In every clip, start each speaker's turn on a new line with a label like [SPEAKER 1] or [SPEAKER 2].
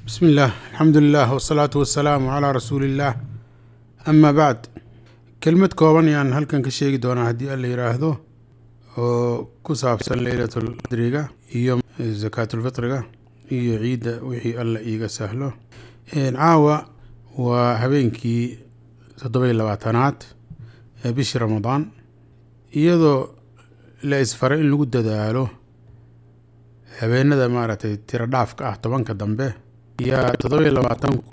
[SPEAKER 1] bismi illaah alxamdu lilah wasalaatu wasalaamu calaa rasuuli illaah ama bacd kelmad kooban ayaan halkan ka sheegi doonaa haddii alla yidhaahdo oo ku saabsan leylatulqadriga iyo sakaatulfitriga iyo ciidda wixii alla iiga sahlo caawa waa habeenkii toddoba-iyo labaatanaad ee bishii ramadaan iyadoo la isfaray in lagu dadaalo habeenada maaragtay tiro dhaafka ah tobanka dambe yaa toddoba-iyo labaatanku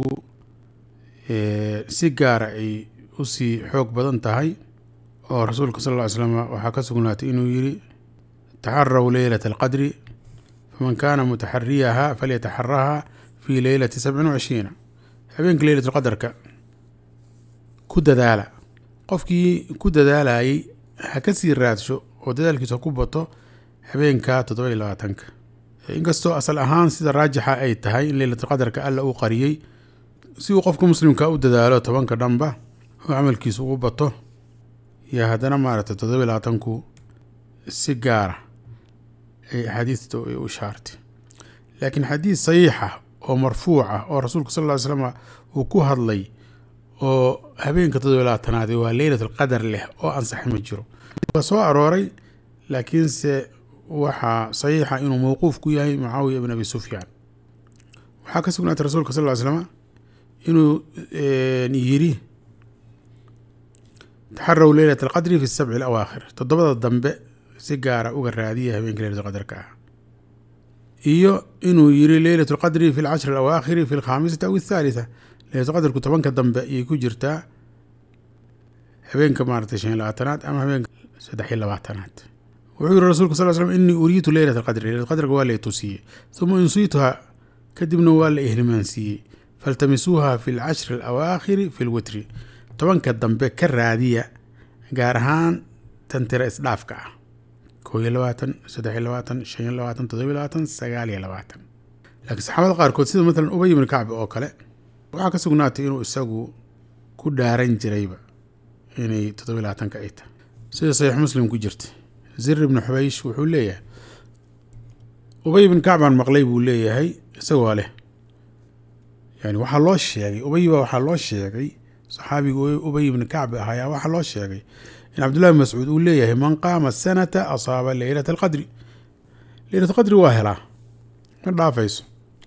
[SPEAKER 1] si gaara ay usii xoog badan tahay oo rasuulka sal ll ly slam waxaa ka sugnaatay inuu yidhi taxaraw leylata alqadri faman kaana mutaxariyaha falyataxaraha fii leylati sabcin wacishriina habeenka leylat lqadarka ku dadaala qofkii ku dadaalayay ha ka sii raadsho oo dadaalkiisa ku bato habeenka toddoba iyo labaatanka inkastoo asal ahaan sida raajixa ay tahay in leylatulqadarka alla uu qariyey si uu qofka muslimka u dadaalo tobanka dhanba oo camalkiisa ugu bato iyo haddana maaragtay toddoba iyo labaatanku si gaara ay axaadiista ay u shaartay laakiin xadiis saxiixa oo marfuuc ah oo rasuulka sal ll ly slam uu ku hadlay oo habeenka toddoba iyo labaatanaad waa leylatulqadar leh oo ansaxay ma jiro waa soo arooray laakiinse waxaa saxiixa inuu mowquuf ku yahay mucaawiya ibn abi sufyaan waxaa ka sugnaatay rasuulka sal ly slama inuu yidhi taxaraw leylat alqadri fi sabci alawaakhir toddobada dambe si gaara uga raadiya habeenka leylat lqadarka ah iyo inuu yidhi leylat lqadri fi lcashri alawaakhiri fi alkhaamisati aw athaalitha leylatulqadarku tobanka dambe ayay ku jirtaa habeenka maaratay shan iyo labaatanaad ama habeenka saddex iyo labaatanaad wuxuu yihi rasulka sal slm inii uriitu leylat alqadri leylat qadrka waa la itusiiyey uma insiituha kadibna waa la ihlimaansiiyey faltamisuuha fi lcashri alawaakhiri fi lwitri tobanka dambe ka raadiya gaar ahaan tan tira isdhaafka ah koo iyo labaatan saddex iyo labaatan shan iyo labaatan toddoba iyo labaatan sagaal iyo labaatan laakiin saxaabada qaarkood sida matalan ubay ibni kacbi oo kale waxaa ka sugnaatay inuu isagu ku dhaaran jirayba inay toddoba iyo labaatanka ay tahay sida saxiix muslim ku jirta zir ibnu xubaysh wuxuu leeyahay ubay ibn kacbaan maqlay buu leeyahay isagoo leh yani waxaa loo sheegay ubay baa waxaa loo sheegay saxaabiga ubay ibni kacbi ah ayaa waxaa loo sheegay in cabdullahi bin mascuud uu leeyahay man qaama sanata asaaba leylata alqadri leylat alqadri waa helaa ma dhaafayso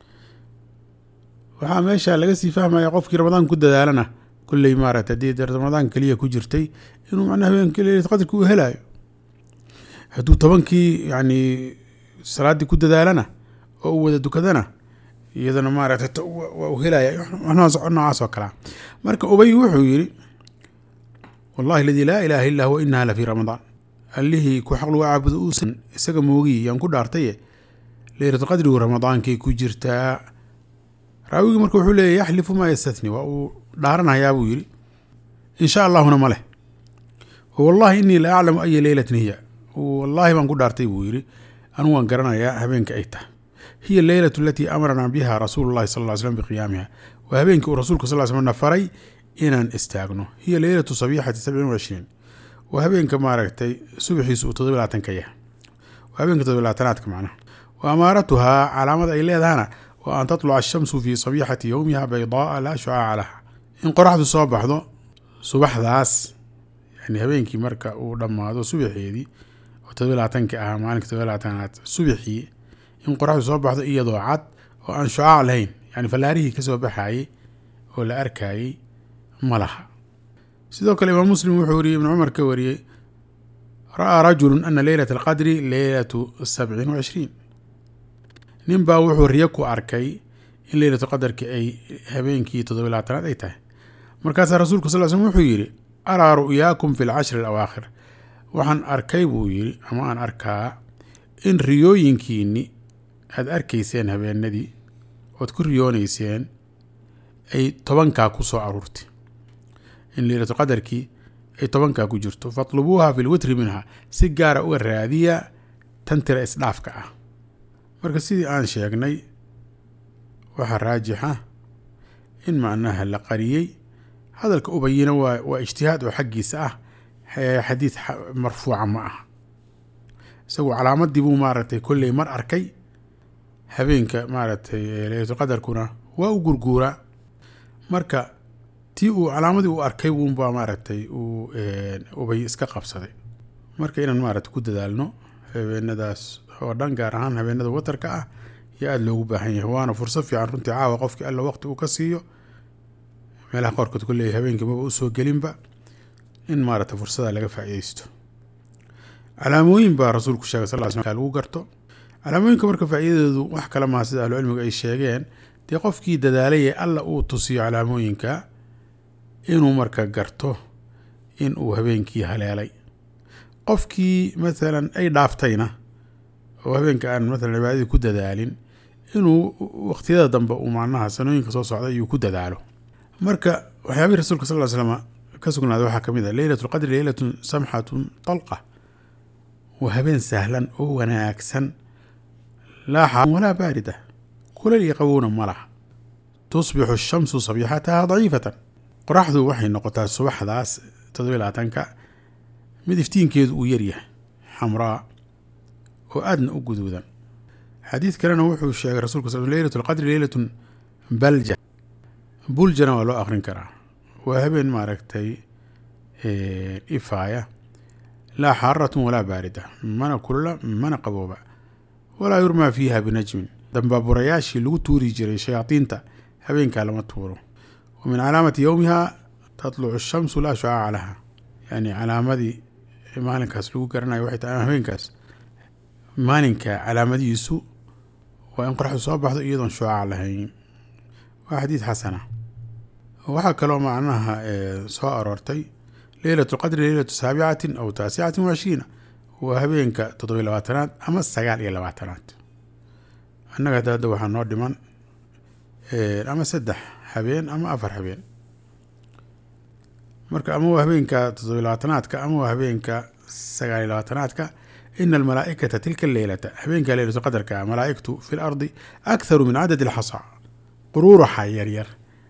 [SPEAKER 1] waxaa meesha laga sii fahmaya qofkii ramadaan ku dadaalana kolley maarata haddii ramadaan keliya ku jirtay inuu macnaa habeenkii leylat qadrka uu helaayo hadduu tobankii yani salaaddii ku dadaalana oo u wada dukadana iyadana maaragtay waa u helaya noocaas oo kalea marka ubay wuxuu yidhi wallahi aladii laa ilaaha illa huwa inaha la fii ramadaan allihii ku xaq lagu caabudo uusan isaga moogiy yaan ku dhaartaye leylatulqadrigu ramadaankay ku jirtaa raawigii marka wuxuu leeya yaxlifu maa yastatni waa uu dhaaranhayaa buu yidhi insha allahuna ma leh wallahi inii la aclamu aya leylatin hiya wallaahi baan ku dhaartay buu yidhi anigu waan garanayaa habeenka ay tahay hiya leylatu alatii amaranaa biha rasuulu llahi sal ly slm biqiyaamiha waa habeenkii uu rasuulka sal slm na faray inaan istaagno hiya leylatu sabiixati sabcin wacishriin waa habeenka maaragtay subaxiisu uu todoba labaatan ka yahay waa habeenka todoba labaatanaadka macnaha wa amaaratuhaa calaamada ay leedahana waa an tatluca ashamsu fii sabiixati yowmiha baydaaa laa shucaaca laha in qoraxdu soo baxdo subaxdaas yani habeenkii marka uu dhammaado subaxeedii oo todoba labaatanki ahaa maalinka todoba labaatanaad subaxii in qoraxdu soo baxdo iyadoo cad oo aan shucaac lahayn yani fallaarihii kasoo baxayey oo la arkayey ma laha sidoo kale imaam muslim wuxuu wariyey ibnu cumar ka wariyey ra'aa rajulu ana leylata alqadri leylatu sabcin wacishriin nin baa wuxuu riyo ku arkay in leylatu qadarki ay habeenkii toddoba labaatanaad ay tahay markaasaa rasuulka sal slm wuxuu yidhi araa ru'yaakum fi lcashri alawaakhir waxaan arkay buu yidhi ama aan arkaa in riyooyinkiinni aada arkayseen habeenadii ood ku riyoonayseen ay tobankaa ku soo aruurtay in leylatu qadarkii ay tobankaa ku jirto fatlubuuha fi lwitri minha si gaara uga raadiya tan tira isdhaafka ah marka sidii aan sheegnay waxaa raajixa in macnaha la qariyey hadalka ubayina waa waa ijtihaad oo xaggiisa ah xadiid marfuuca ma ah isagu calaamadii buu maaragtay kolley mar arkay habeenka maaragtay leylatulqadarkuna waa u gurguuraa marka tii uu calaamadii u arkay wuunbaa maaragtay uu ubay iska qabsaday marka inaan maaragtay ku dadaalno habeenadaas oo dhan gaar ahaan habeenada watarka ah iyo aada loogu baahan yahay waana fursad fiican runtii caawa qofkii alla waqti uu ka siiyo meelaha qaarkood ku leeyahy habeenkii maba usoo gelinba in maaragtay fursada laga faa'iidaysto calaamooyin baa rasuulku sheegay sal ly sl lagu garto calaamooyinka marka faa'iidadoodu wax kale maha sida ahlucilmigu ay sheegeen dee qofkii dadaalayee alla uu tusiyo calaamooyinka inuu marka garto in uu habeenkii haleelay qofkii maalan ay dhaaftayna oo habeenka aan maalan cibaadadii ku dadaalin inuu waqtiyada dambe uu macnaha sanooyinka soo socda iyuu ku dadaalo marka waxyaabihii rasuulka sal ly slama ka sugnaaday waxaa ka mid a leylat lqadri leylatun samxatun talqa waa habeen sahlan oo wanaagsan laa xaarun walaa baarida kulal iyo qabowna ma laha tusbixu shamsu sabixataha daciifatan qoraxdu waxay noqotaa subaxdaas toddobiy labaatanka mid iftiinkeedu uu yaryahay xamraa oo aadna u guduudan xadiid kalena wuxuu sheegay rasulka sal leylat lqadri leylatun balja buljana waa loo aqrin karaa waa habeen maaragtay ifaaya laa xaaratun walaa baarida mana kulula mana qabooba walaa yurmaa fiiha binajmin dambaaburayaashii lagu tuuri jiray shayaadiinta habeenkaa lama tuuro wa min calaamati yowmiha tatlucu shamsu laa shucaaca laha yani calaamadii maalinkaas lagu garanayo waxay tahay habeenkaas maalinka calaamadihiisu waa in qoraxdu soo baxdo iyadoon shucaac lahayn waa xadiid xasana waxaa kaloo macnaha soo aroortay leylat lqadri leylatu saabicatin aw taasicatin wacishriina waa habeenka toddobiy labaatanaad ama sagaal iyo labaatanaad annaga hadda hadda waxaa noo dhiman ama saddex habeen ama afar habeen marka ama waa habeenka toddobiy labaatanaadka ama waa habeenka sagaal iyo labaatanaadka ina almalaa'ikata tilka leylata habeenka leylatu qadarka malaa'igtu fi lardi akharu min cadad alxasa quruuraxa yaryar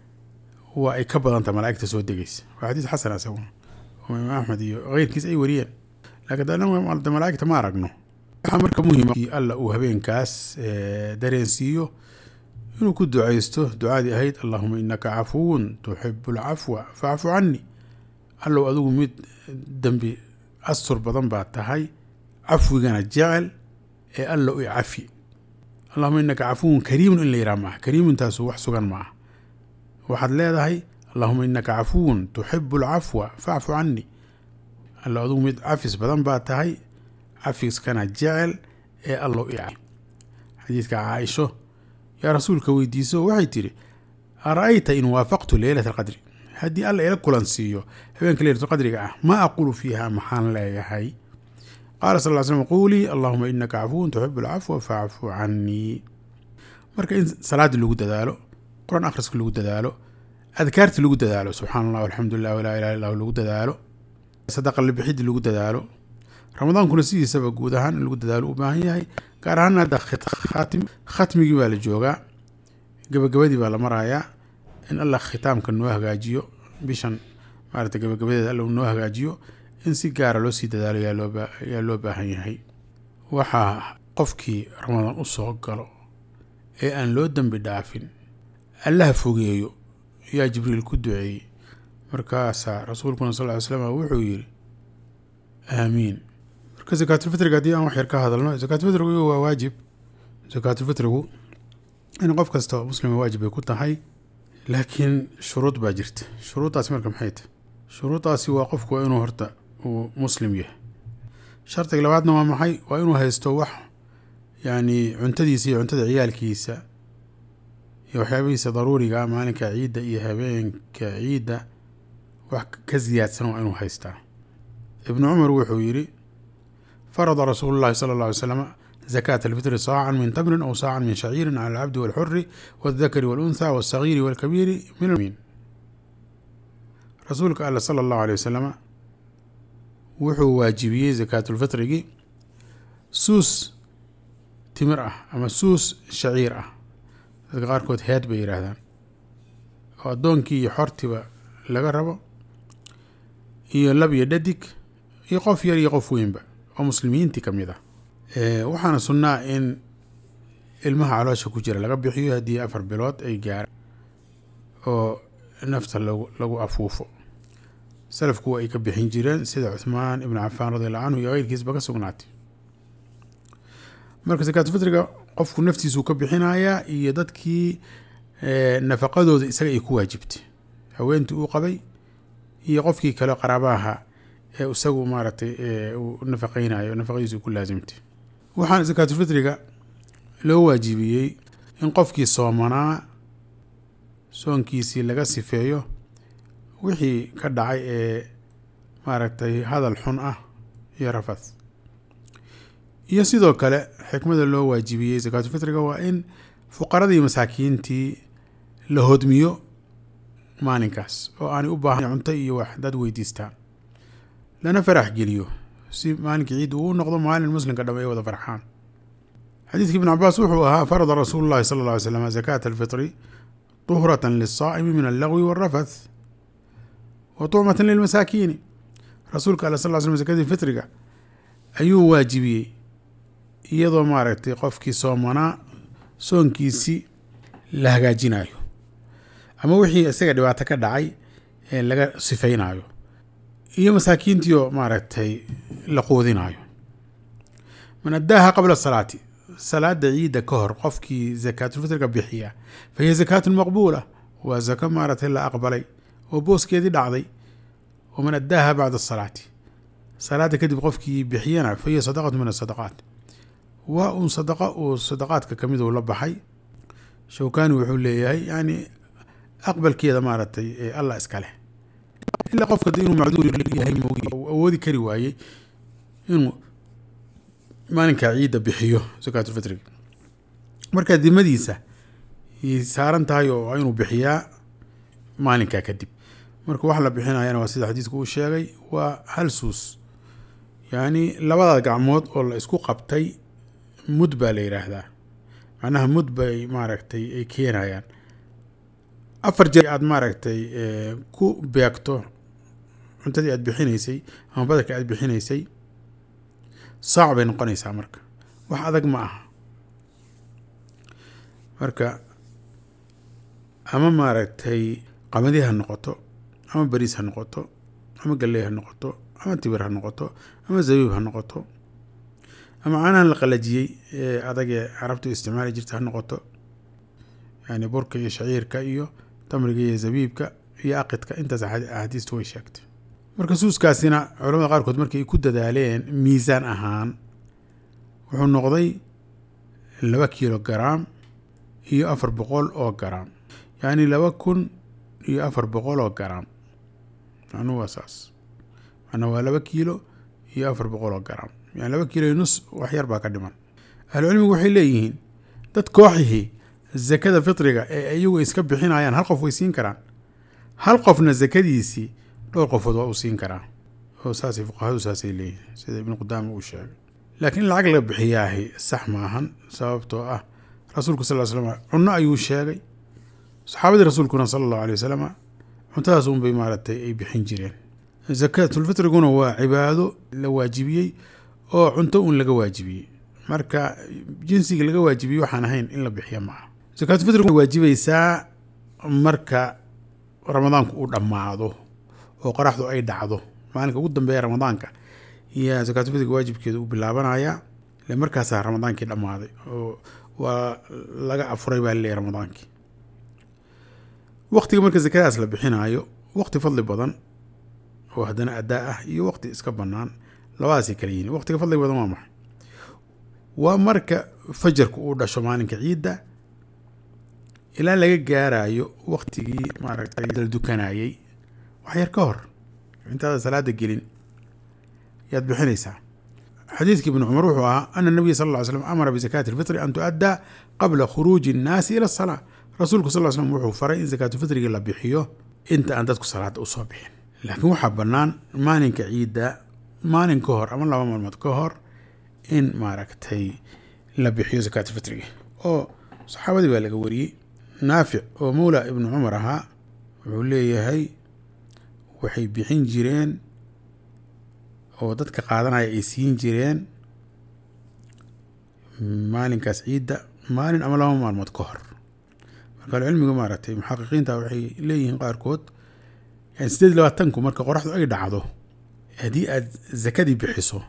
[SPEAKER 1] waa ay ka badanta malaa'igta soo degaysa waa xadiis xasan isaguna oo imaam axmed iyo keyrkiis ay wariyeen laakiin malaa'igta ma aragno waxaa marka muhiima alla uu habeenkaas dareensiiyo inuu ku ducaysto ducaadii ahayd allahuma inaka cafuwun tuxibu alcafwa facfu cani allow adigu mid dembi astur badan baa tahay cafwigana jecel ee alla u cafi allahuma inaka cafuwun kariimun in la yidhaha maaha kariimuntaasu wax sugan ma ah waxaad leedahay allahuma inaka cafuwun tuxibu alcafwa facfu cani alla adigu mid cafis badan baa tahay cafiskana jecel ee allow i cafi xadiidka caaisho yaa rasuulka weydiiso waxay tidhi ara-ayta in waafaqtu leylat alqadri haddii alla ila kulan siiyo habeenka leylatulqadriga ah ma aqulu fiiha maxaan leeyahay qaala sal ly slm quulii allahuma inaka cafuwun tuxibu alcafwa facfu canii marka in salaadii lagu dadaalo qur-aan akhriska lagu dadaalo adkaarti lagu dadaalo subxaan allah alxamdulilah walaa ilaha illah lagu dadaalo sadaqa labixidii lagu dadaalo ramadaankuna sidiisaba guud ahaan in lagu dadaalo u baahan yahay gaar ahaan hadda khatmigii baa la joogaa gabagabadii baa la marayaa in allah khitaamka noo hagaajiyo bishan maarata gabagabadeeda alla noo hagaajiyo in si gaara loo sii dadaalo yaa loo baahan yahay waxaa qofkii ramadaan u soo galo ee aan loo dembi dhaafin allaha fogeeyo yaa jibriil ku duceeyey markaasaa rasuulkuna sal ly slam wuxuu yidhi aamiin marka sakaatulfitriga haddii aan wax yar ka hadalno sakaatulfitrigu waa waajib sakaatulfitrigu in qof kasta oo muslima waajib ay ku tahay laakiin shuruud baa jirta shuruuddaasi marka maxay tahay shuruuddaasi waa qofku waa inuu horta uu muslim yahay shardiga labaadna waa maxay waa inuu haysto wax yacni cuntadiisa iyo cuntada ciyaalkiisa iyo waxyaabihiisa daruuriga maalinka ciidda iyo habeenka ciidda wax ka siyaadsan waa inuu haystaa ibnu cumar wuxuu yidhi farada rasuulu llahi sala alla alay slam zakaata alfitri saacan min tamrin aw saacan min shaciirin cala alcabdi walxuri waaldakari waluntha walsagiiri walkabiiri min min rasuulka alla sala allahu alay wasalama wuxuu waajibiyey zakaatulfitrigii suus timir ah ama suus shaciir ah dadka qaarkood heed bay yidhaahdaan oo addoonkii iyo xortiba laga rabo iyo lab iyo dhadig iyo qof yar iyo qof weynba oo muslimiintii ka mid ah waxaana sunnaa in ilmaha caloosha ku jira laga bixiyo haddii afar bilood ay gaaraan oo nafta lagu lagu afuufo salafku ay ka bixin jireen sida cuthmaan ibnu cafaan radiallahu canhu iyo keyrkiisba ka sugnaatay marka sakaatufitriga qofku naftiisuu ka bixinayaa iyo dadkii nafaqadooda isaga ay ku waajibtay haweentii uu qabay iyo qofkii kale qaraabaha ee isagu maaragtay uu nafaqeynayo nafaqadiisu ku laasimtay waxaan sakaatufitriga loo waajibiyey in qofkii soomanaa soonkiisii laga sifeeyo wixii ka dhacay ee maaragtay hadal xun ah iyo rafad iyo sidoo kale xikmada loo waajibiyey sakaatufitriga waa in fuqaradii masaakiintii la hodmiyo maalinkaas oo aanay u baahan cunto iyo wax dad weydiistaan lana farax geliyo si maalinkii ciid uu noqdo maalin muslimka dham ay wada farxaan xadiidka ibn cabaas wuxuu ahaa farada rasuulu llahi sala alla alay slam zakaata alfitri tuhratan liلsaa'imi min allagwi wاlrafath wa tucmatan lilmasaakiini rasuulka ala sal slam zakadii fitriga ayuu waajibiyey iyadoo maaragtay qofkii soomanaa soonkiisii la hagaajinayo ama wixii isaga dhibaato ka dhacay ee laga sifeynayo iyo masaakiintiioo maaragtay la quudinayo man addaaha qabla salaati salaada ciidda ka hor qofkii zakaatulfitriga bixiya fa hiya zakaatun maqbuula waa zako maaragtay la aqbalay oo booskeedii dhacday waman addaaha bacda asalaati salaada kadib qofkii bixiyana fa hiya sadaqatu min asadaqaat waa uun sadaqa uu sadaqaadka kamid uu la baxay shawkani wuxuu leeyahay yani aqbalkeeda maaragtay ee allah iska leh ilaa qofka inuu macduur yahay awoodi kari waayey inuu maalinkaa ciidda bixiyo sakaatulfitriga markaa dimadiisa yay saaran tahay oo inuu bixiyaa maalinkaa kadib marka wax la bixinayana waa sida xadiisku uu sheegay waa hal suus yacni labada gacmood oo la isku qabtay mud baa la yidhaahdaa macnaha mud bay maaragtay ay keenayaan afar jeer aada maaragtay ku beegto cuntadii aada bixinaysay ama badarka aada bixinaysay saac bay noqonaysaa marka wax adag ma aha marka ama maaragtay qamadi ha noqoto ama bariis ha noqoto ama galley ha noqoto ama tibir ha noqoto ama zabiib ha noqoto ama caanahan la qalajiyey ee adagee carabtu isticmaali jirta ha noqoto yani burka iyo shaciirka iyo tamriga iyo zabiibka iyo aqidka intaas axaadiistu way sheegtay marka suuskaasina culamada qaarkood markay ku dadaaleen miisaan ahaan wuxuu noqday laba kilo garaam iyo afar boqol oo garaam yacni laba kun iyo afar boqol oo garaam macnuhu waa saas macnaa waa laba kiilo iyo afar boqol oo garaam yani laba kiilo iyo nus wax yar baa ka dhiman ahlucilmigu waxay leeyihiin dad kooxihii zakada fitriga ee iyagu iska bixinayaan hal qof way siin karaan hal qofna zakadiisii dhowr qofood waa uu siin karaa oo saasay fuqahadu saasay leeyihiin sida ibnu qudaama uu sheegay laakiin in lacag laga bixiyaahi sax maahan sababtoo ah rasuulku sal slam cunno ayuu sheegay saxaabadii rasuulkuna sala allahu alay wasalama cuntadaas unbay maaragtay ay bixin jireen zakaatulfitriguna waa cibaado la waajibiyey oo cunto uun laga waajibiyey marka jinsiga laga waajibiyey waxaan ahayn in la bixiya maaha zakaatulfitrigu waajibaysaa marka ramadaanku uu dhammaado oo qoraxdu ay dhacdo maalinka ugu dambeeya ramadaanka iyo zakaatulfitriga waajibkeeda uu bilaabanaya ile markaasaa ramadaankii dhammaaday oo waa laga afuray baa laleeyahy ramadaankii waqtiga marka zakadaas la bixinaayo waqti fadli badan oo haddana addaa ah iyo waqti iska bannaan labadaasay kala yihiin waqtiga fadliga badan waa maxay waa marka fajarku uu dhasho maalinka ciidda ilaa laga gaarayo waqtigii maaragtay dal dukanayey wax yar ka hor intaada salaada gelin yaad bixinaysaa xadiidka ibni cumar wuxuu ahaa ana nabiya sal ll ly slam amara bizakaati alfitri an tu'addaa qabla khuruuji innaasi ila asalaa rasuulku sal ly slam wuxuu faray in zakaatufitriga la bixiyo inta aan dadku salaada usoo bixin laakiin waxaa bannaan maalinka ciidda maalin ka hor ama laba maalmood ka hor in maaragtay la bixiyo zakaatufitriga oo saxaabadii baa laga wariyey naafic oo mawla ibnu cumar ahaa wuxuu leeyahay waxay bixin jireen oo dadka qaadanaya ay siin jireen maalinkaas ciidda maalin ama laba maalmood ka hor marka alcilmiga maaragtay muxaqiqiinta waxay leeyihiin qaarkood yani sideed labaatanku marka qoraxdu ay dhacdo haddii aad zakadii bixiso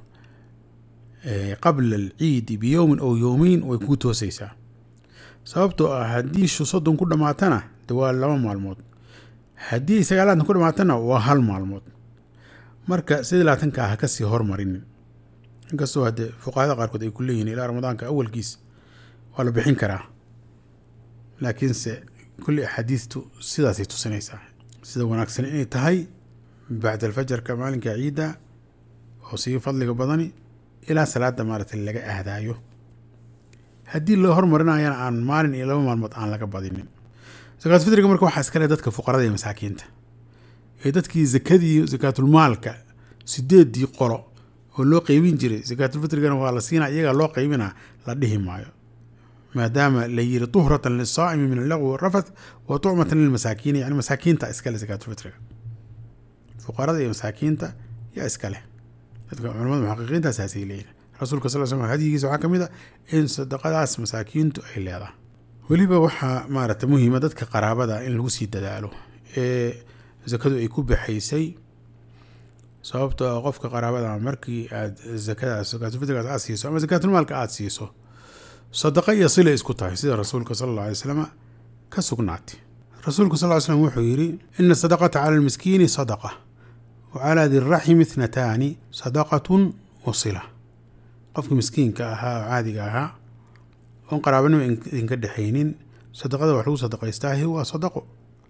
[SPEAKER 1] qabla alciidi biyowmin ow yowmeyn way kuu toosaysaa sababtoo ah haddii shu soddon ku dhammaatana de waa laba maalmood haddii sagaalaatan ku dhammaatana waa hal maalmood marka sideed labaatanka ha kasii hormarinin inkastoo haddee fuqahada qaarkood ay ku leeyihin ilaa ramadaanka awalkiis waa la bixin karaa laakiinse kulli axaadiistu sidaasay tusinaysaa sida wanaagsan inay tahay bacda alfajarka maalinka ciidda oo sii fadliga badani ilaa salaada maaragtay laga ahdaayo haddii loo hormarinayana aan maalin iyo laba maalmood aan laga badinin zakaat fitriga marka waxaa iska leh dadka fuqarada iyo masaakiinta ee dadkii zakadii zakaatulmaalka sideedii qolo oo loo qeybin jiray zakaatulfitrigana waa la siinaa iyagaa loo qeybinaa la dhihi maayo maadaama la yiri tuhratan lisaa'imi min allagwi warafath wa tucmatan lilmasaakiini yani masaakiinta iskale zakaatulfitriga fuqarada iyo masaakiinta yaa iska leh dadka culamada muxaqiqiinta saasay leeyihin rasuulka sal slam hadyigiisa waxaa ka mid a in sadaqadaas masaakiintu ay leedahay weliba waxaa maaragta muhiima dadka qaraabada in lagu sii dadaalo ee zakadu ay ku baxaysay sababtoo ah qofka qaraabada markii aad zakadaas zakaatulfitrigaas aad siiso ama zakaatulmaalka aad siiso sadaqa iyo sila isku tahay sida rasuulka sala alla alay slama ka sugnaatay rasuulku sal ly slam wuxuu yidhi ina sadaqata cala almiskiini sadaqa wa calaa diraximi ithnataani sadaqatun wa sila qofka miskiinka ahaa oo caadiga ahaa oon qaraabanimo idinka dhexaynin sadaqada wax lagu sadaqaystaahi waa sadaqo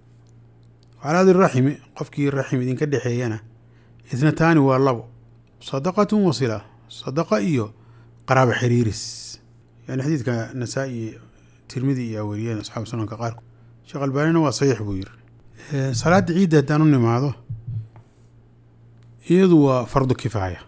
[SPEAKER 1] calaa diraximi qofkii raxim idinka dhexeeyana ithnataani waa labo sadaqatun wa sila sadaqa iyo qaraabo xiriiris yani xadiidka nasaa-i tirmidi iyo weriyeen asxaabu sunanka qaarkood sheekh albaanina waa saxiix buu yiri salaada ciidda haddaan u nimaado iyadu waa fardu kifaaya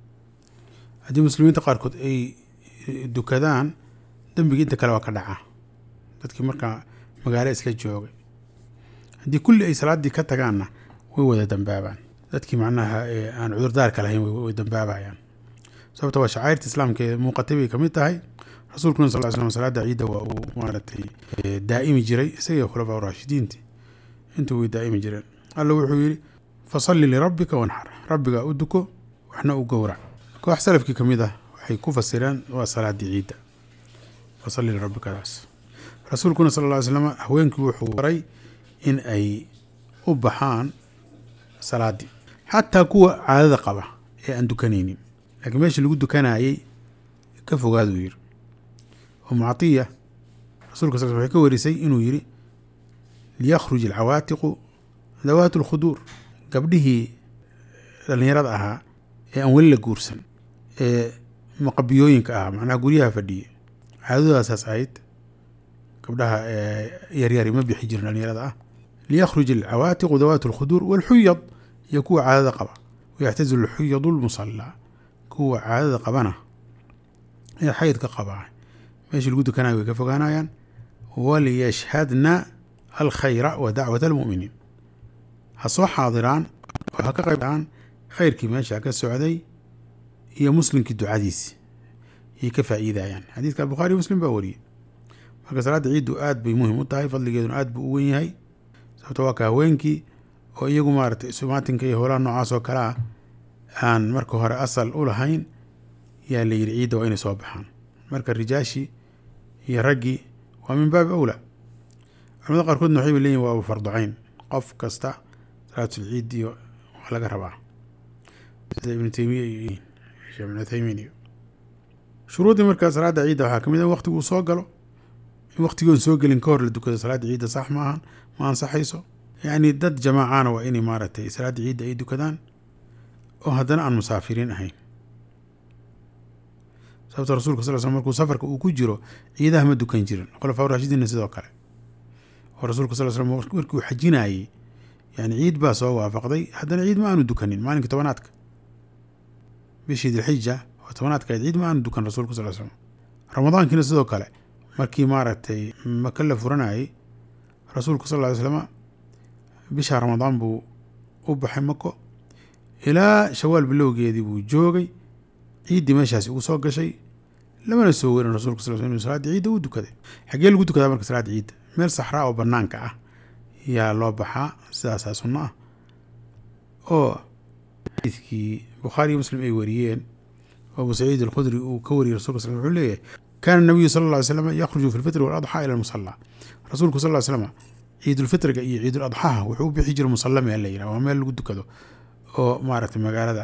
[SPEAKER 1] haddii muslimiinta qaarkood ay dukadaan dembigii inta kale waa ka dhacaa dadkii markaa magaalo isla joogay haddii kulli ay salaaddii ka tagaanna way wada dambaabaan dadkii macnaha aan cudurdaarka lahayn way dambaabayaan sababta waa shacairta islaamka ee muuqatay bay kamid tahay rasuulkuna sal slam salaada ciidda waa uu maaragtay daa'imi jiray isaga khulafaa raashidiinti intuu way daa'imi jireen alla wuxuu yidhi fasalli lirabbika wanxar rabbigaa u duko waxna u gowrac koox salafkii ka mid ah waxay ku fasireen waa salaadii ciidda fasalli lirabbikadaas rasuulkuna sal lla ly slam haweenkii wuxuu baray in ay u baxaan salaaddii xataa kuwa caadada qaba ee aan dukanaynin laakiin meeshii lagu dukanayay ka fogaaduu yiri umu catiya rasulka sal waxay ka warisay inuu yiri liyakhruj alcawaatiqu dawaat alkhuduur gabdhihii dhallinyarada ahaa ee aan weli la guursan ee maqabiyooyinka ahaa macnaha guryaha fadhiye caadadaasaas ahayd gabdhaha yaryari ma bixi jirin dhallinyarada ah liyakhruj alcawaatiqu dawaat alkhuduur walxuyad iyo kuwa caadada qaba wayaxtazilu alxuyadu lmusallaa kuwa caadada qabana ee xaydka qabaa meeshii lagu dukanayo way ka fogaanayaan waliyashhadna alkhayra wa dacwat almu'miniin ha soo xaadiraan oo ha ka qaybaan khayrkii meesha ka socday iyo muslimkii ducadiisi ayay ka faa'iidayaan xadiidka bukhaari muslim baa wariyey marka salaadda ciiddu aad bay muhim u tahay fadligeeduna aad buu u wen yahay sababto waa ka haweenkii oo iyagu maaragtay sumaatinka iyo howlaha noocaas oo kale ah aan marka hore asal u lahayn yaa la yidhi ciidda waa inay soo baxaan marka rijaashii iyo raggii waa min baabi awla culamada qaarkoodna waxay leeyihin waa farducayn qof kasta salaatul ciid iyo waa laga rabaa sida ibnu teymiya iyo sheekh ibnu uthaymiin iyo shuruuddii marka salaada ciidda waxaa kamid ah waqtiguu soo galo in waqtigoon soo gelin ka hor la dukado salaada ciidda sax ma ahan ma ansaxayso yacni dad jamaacana waa inay maaragtay salaada ciidda ay dukadaan oo haddana aan musaafiriin ahayn sababta rasulka sal sl markuu safarka uu ku jiro ciidaha ma dukan jirin khulafaa raashidiinna sidoo kale oo rasuulka sal slam markuu xajinayey yani ciid baa soo waafaqday haddana ciid ma aanu dukanin maalinka tobanaadka bishii dilxija oo tobanaadka ciid ma aanu dukan rasuulka sal slam ramadaankiina sidoo kale markii maaragtay maka la furanayey rasuulka sal ly slama bisha ramadaan buu u baxay mako ilaa shawaal bilowgeedii buu joogay ciiddii meeshaasi ugu soo gashay lamana soo werin rasulka sal sl inu salaada ciidda u dukaday xaggee lagu dukadaa marka salaada ciidda meel saxraa oo banaanka ah yaa loo baxaa sidaasaa sunno ah oo xadiidkii bukhaari iyo muslim ay wariyeen oo abu saciid alkhudri uu ka wariyey rasulka sal wuxuu leeyahay kaana nabiyu sala alla ly slam yakhruju fi lfitri waladxaa ila almusalla rasuulku sal ly slam ciidulfitriga iyo ciiduladxaha wuxuu u bixi jiray musalla meel la yidhaha waa meel lagu dukado oo maaragtay magaalada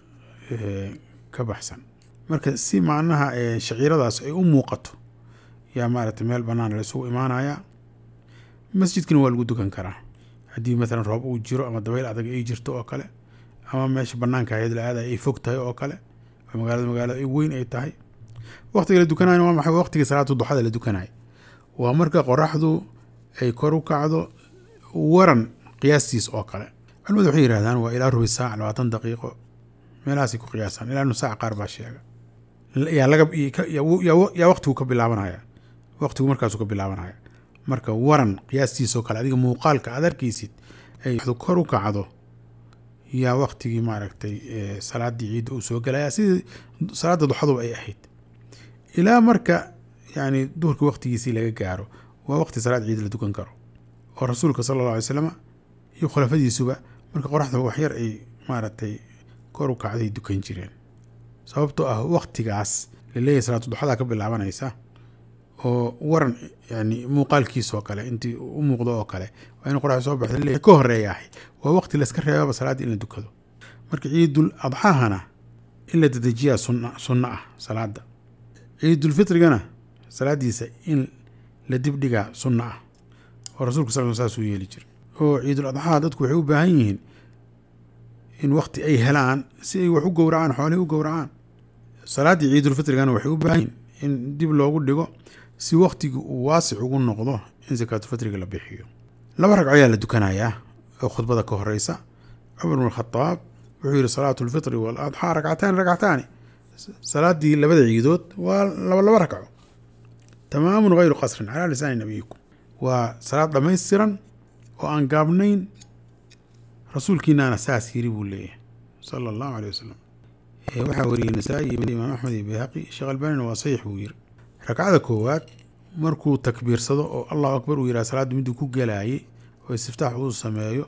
[SPEAKER 1] ka baxsan marka si macnaha shaciiradaas ay u muuqato yaa maaragtay meel bannaan la isugu imaanayaa masjidkana waa lagu dukan karaa haddii maalan roob uu jiro ama dabayl adag ay jirto oo kale ama meesha banaanka ahayd la aada ay fog tahay oo kale oo magaalada magaalada weyn ay tahay waqtiga la dukanayo waa maxay waqtiga salaatu duxada la dukanayo waa marka qoraxdu ay kor u kacdo waran qiyaastiis oo kale culimadu waxay yidhahdaan waa ilaa rubi saac labaatan daqiiqo meelahaasay ku qiyaasaan ilaa nus saac qaar baa sheega yaa laga yaa waqtigu ka bilaabanaya waqtigu markaasuu ka bilaabanaya marka waran qiyaastiisoo kale adiga muuqaalka aad arkaysid ay kor u kacdo yaa waqtigii maaragtay salaadii ciidda uu soo gelaya sidii salaada duxaduba ay ahayd ilaa marka yani duhurka waqtigiisii laga gaaro waa waqti salaad ciid la dukan karo oo rasuulka sala alla alay slam iyo khulafadiisuba marka qoraxda waxyar ay maaragtay kor u kacday dukan jireen sababtoo ah waqtigaas laleeyahay salaatu duxadaa ka bilaabanaysa oo waran yani muuqaalkiisoo kale intii u muuqdo oo kale waa in qoraxda soo baxda ka horeeyahay waa waqti layska reebaba salaadda in la dukado marka ciidul adxaahana in la dedejiyaa sun sunno ah salaada ciidulfitrigana salaadiisa in la dibdhigaa sunno ah oo rasuulka sal saasuu yeeli jira oo ciidul adxaa dadku waxay u baahan yihiin in waqti ay helaan si ay wax u gowracaan xoolihii u gowracaan salaaddii ciidulfitrigana waxay u baahan yihiin in dib loogu dhigo si waqtigii uu waasic ugu noqdo in sakaatulfitriga la bixiyo laba ragco ayaa la dukanayaa oo khudbada ka horeysa cumar bn khadaab wuxuu yihi salaatu lfitri waladxaa ragcataani ragcataani salaadii labada ciidood waa laba laba ragco tamaamun hayru qasrin calaa lisaani nabiyikum waa salaad dhammaystiran oo aan gaabnayn rasuulkiinaana saas yiri buu leeyahay sala allahu aleyh wasalam waxaa wariyey nasaa-i iyo imaam axmed iyo bayhaqi sheekh albanina waa saxiix buu yiri ragcada koowaad markuu takbiirsado oo allahu akbar uu yidhaha salaaddu miduu ku gelaayay oo istiftaax uu sameeyo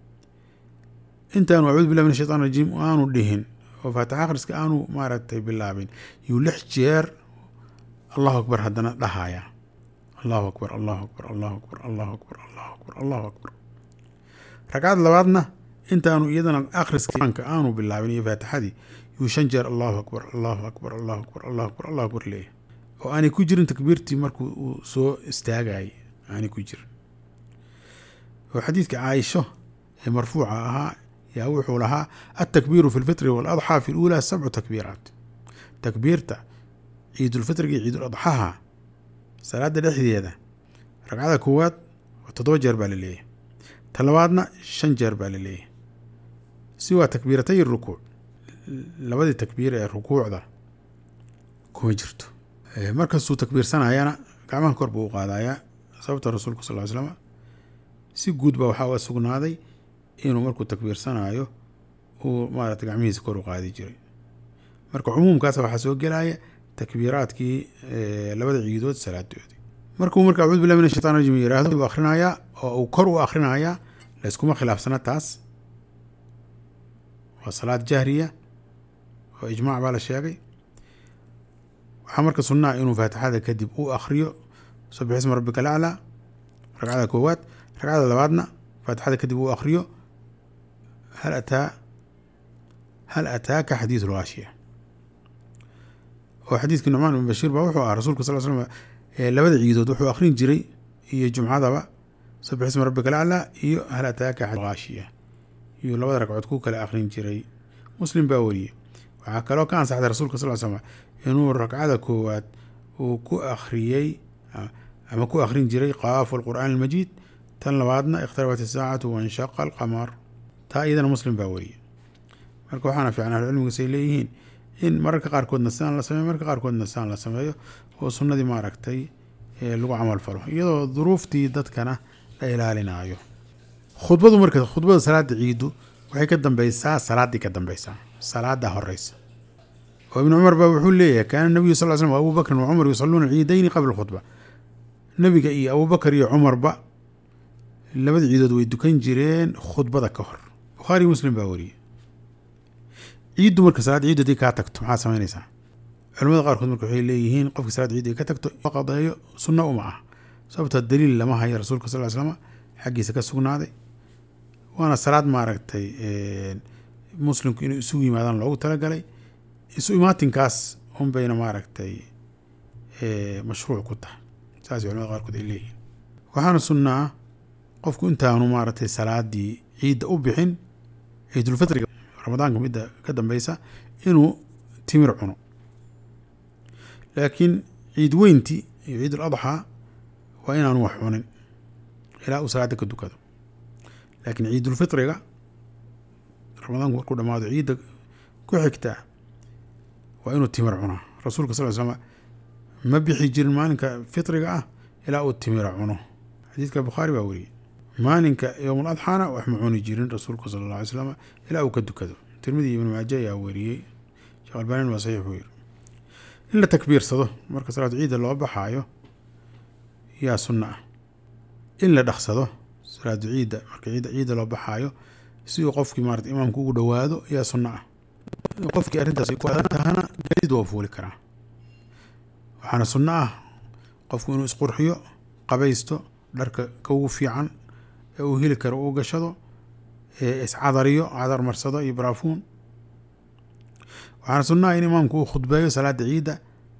[SPEAKER 1] intaanu acuudu billahi min ashaytan rajiim aanu dhihin oo faatixa akhriska aanu maaragtay bilaabin yuu lix jeer allahu akbar haddana dhahaya allahu akbar allahu akbar allahu akbar allahu akbar allahu akbar allahu akbar ragcad labaadna intaanu iyadana akhriska aanu bilaabin iyo faatixadii yuu shan jeer allahu akbar allahu akbar allahu akbar allahu akbar allahu akbar leeyahy oo aanay ku jirin takbiirtii markuu uu soo istaagayay aanay ku jirin oo xadiidka caaisho ee marfuuca ahaa yaa wuxuu lahaa altakbiiru fi lfitri waaladxaa fi luulaa sabcu takbiiraat takbiirta ciidulfitriga iyo ciiduladxaha salaada dhexdeeda ragcada koowaad toddoba jeer baa la leeyahay ta labaadna shan jeer baa la leeyahay si waa takbiiratay rukuuc labadii takbiir ee rukuucda kuma jirto markastuu takbiirsanayana gacmaha kor buu u qaadayaa sababta rasuulku sal ly slam si guud baa waxaa uga sugnaaday inuu markuu takbiirsanayo uu maarata gacmihiisa kor u qaadi jiray marka cumuumkaas waxaa soo gelaya takbiiraadkii labada ciidood salaadoodii markuu marka acuudu billahi min ashaytan rajim yihahdo uu akhrinayaa oo uu kor u akhrinayaa layskuma khilaafsana taas waa salaad jahriya oo ijmaac baa la sheegay waxaa marka sunnaha inuu faatixada kadib uu akhriyo sabix isma rabbika alaclaa ragcada koowaad ragcada labaadna faatixada kadib uu akhriyo hal ataa hal ataaka xadiidu lgaashiya oo xadiidkii nucmaan ibn bashiir baa wuxuu ah rasuulka sal slam labada ciidood wuxuu akhrin jiray iyo jumcadaba sabix isma rabbika alaclaa iyo hal ataaka haashiya iyo labada ragcood ku kale akhrin jiray muslim baa wariyey waxaa kaloo ka ansaxday rasuulka sal slam inuu ragcada koowaad uu ku akhriyey ama ku akhrin jiray qaafu alqur'aan almajiid tan labaadna ikhtarabat isaacatu wanshaqa alqamar taa iyadana muslim baa wariyey marka waxaana fiican ahlucilmigasay leeyihiin in mararka qaarkoodna sidaan la sameeyo mararka qaarkoodna sidaan la sameeyo oo sunnadii maaragtay lagu camal falo iyadoo duruuftii dadkana la ilaalinaayo khudbadu marka khudbada salaada ciidu waxay ka dambeysaa salaaddii ka dambeysaa salaada horeysa oo ibn cumar baa wuxuu leeyahay kaana nabiyu sal slm abu bakrin wa cumar yusaluuna ciidayni qabla khudba nebiga iyo abubakar iyo cumarba labada ciidood way dukan jireen khudbada ka hor bukhaari muslim baa wariyey ciiddu marka salaad ciid haddii kaa tagto maxaad samaynaysaa culamada qaarkood marka waxay leeyihiin qofki salaad ciid ay ka tagto qadeeyo sunno uma ah sababta daliil lama hayo rasuulka sal slm xaggiisa ka sugnaaday waana salaad maaragtay muslimku inay isugu yimaadaan loogu talagalay isu imaatinkaas un bayna maaragtay mashruuc ku tahay saas culamada qaarkood ay leeyihiin waxaana sunnaa qofku intaanu maaragtay salaadii ciidda u bixin ciidulfitriga ramadaanka midda ka dambeysa inuu timir cuno laakiin ciid weynti iyo ciid ul adxaa waa inaanu wax cunin ilaa uu salaada ka dukado laakiin ciidulfitriga ramadaanku markuu dhamaado ciidda ku xigtaa waa inuu timir cunaa rasuulka sal l slm ma bixi jirin maalinka fitriga ah ilaa uu timira cuno xadiidka bukhaari baa weriyey maalinka yowmul adxaana wax ma cuni jirin rasuulku sala alla alay slam ilaa uu ka dukado tirmidi ibnu maaja ayaa weriyey sheekh albaanin waa saxiix buu yiri in la takbiirsado marka salaatu ciidda loo baxaayo yaa sunna ah in la dhaqsado salaatu ciidda marka ciidda ciidda loo baxaayo si uu qofkii maarata imaamku ugu dhowaado yaa sunna ah qofkii arrintaas ay ku adag tahana gaadiid waa fuuli karaa waxaana sunno ah qofku inuu isqurxiyo qabaysto dharka ka ugu fiican ee uu heli karo uu gashado iscadariyo cadar marsado iyo baraafuun waxaana sunno ah in imaamku uu khudbeeyo salaada ciidda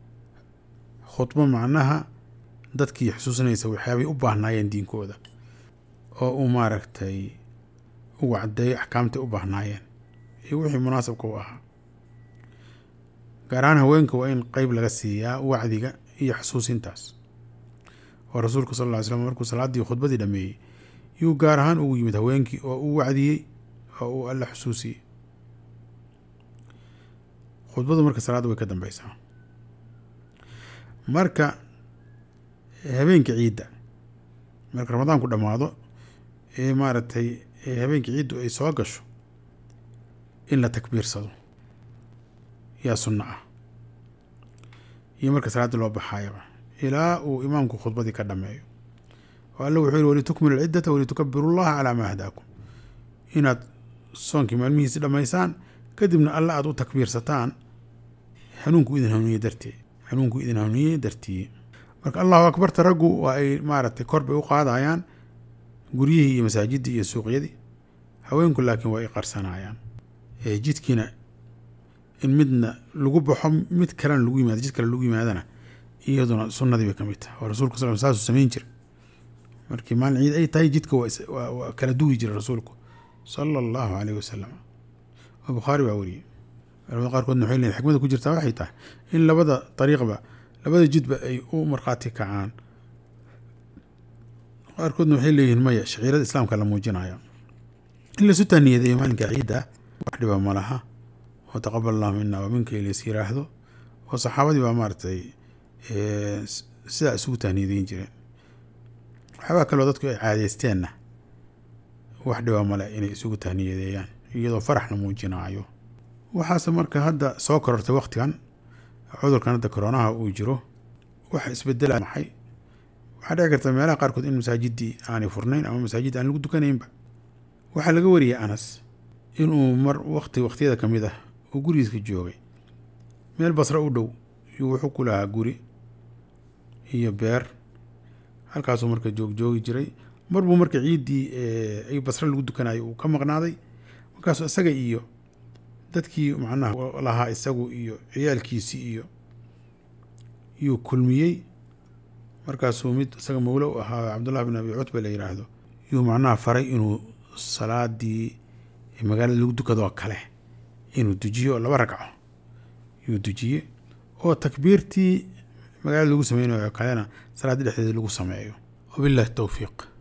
[SPEAKER 1] khudbo macnaha dadkii xusuusinaysa waxyaabay u baahnaayeen diinkooda oo uu maaragtay ugu caddeeyo axkaamtay u baahnaayeen iyo wixii munaasabka u ahaa gaar ahaan haweenka waa in qeyb laga siiyaa wacdiga iyo xusuusintaas oo rasuulku sal ll ly slam markuu salaaddii khudbadii dhameeyey yuu gaar ahaan ugu yimid haweenkii oo uu wacdiyey oo uu alla xusuusiyey khudbadu marka salaadda way ka dambeysaa marka habeenka ciidda marka ramadaanku dhammaado ee maaragtay habeenka ciiddu ay soo gasho in la takbiirsado yaa sunno ah iyo marka salaadda loo baxaayaba ilaa uu imaamku khudbadii ka dhameeyo oo alla wuxuu yihi walitukmilu alciddata walitukabiru llaha calaa maa hadaakum inaad soonkii maalmihiisi dhammaysaan kadibna alla aada u takbiirsataan hanuunku idin hanuuniye dartee hanuunku idin hanuuniye dartiye marka allahu akbarta raggu waa ay maaragtay kor bay u qaadayaan guryihii iyo masaajiddii iyo suuqyadii haweenku laakiin waa ay qarsanayaan jidkiina in midna lagu baxo mid kalena lagu yimaado jid kale lagu yimaadana iyaduna sunnadii bay ka mid tahay oo rasuulka sal saasuu samayn jira markii maalin ciid ay tahay jidka waa kala duwi jira rasuulku sala allahu caleyh wasalam oo bukhaari baa weriyey culamada qaarkoodna waxay leeyihin xikmada ku jirtaa waxay tahay in labada dariiqba labada jidba ay u markhaati kacaan qaarkoodna waxay leeyihiin maya shaciirada islaamka la muujinayo in laisu taaniyadeeyo maalinka ciidda wax dhiba ma laha oo taqabal allahu mina wa minka ilays yiraahdo oo saxaabadii baa maaragtay sidaa isugu taaniyadeyn jireen waxyaabaa kaloo dadku ay caadeysteenna wax dhiba male inay isugu taaniyadeeyaan iyadoo farax la muujinaayo waxaase marka hadda soo korortay waktigan cudurkan hadda koronaha uu jiro wax isbedela maxay waxaa dhici karta meelaha qaarkood in masaajidii aanay furnayn ama masaajid aan lagu dukanaynba waxaa laga wariyay anas inuu mar wakti wakhtiyada ka mid ah uu gurigiiska joogay meel basre u dhow yuu wuxuu ku lahaa guri iyo beer halkaasuu marka joogjoogi jiray mar buu marka ciiddii ay basre lagu dukanayo uu ka maqnaaday markaasuu isaga iyo dadkii macnaha lahaa isagu iyo ciyaalkiisii iyo yuu kulmiyey markaasuu mid isaga mawlo u ahaa cabdullahi bin abi cutba la yiraahdo yuu macnaha faray inuu salaadii magaalada lagu dukadoo kale inuu dujiyo oo laba ragco yuu dujiye oo takbiirtii magaalada lagu sameynayo kalena salaaddii dhexdeeda lagu sameeyo wabillahi towfiiq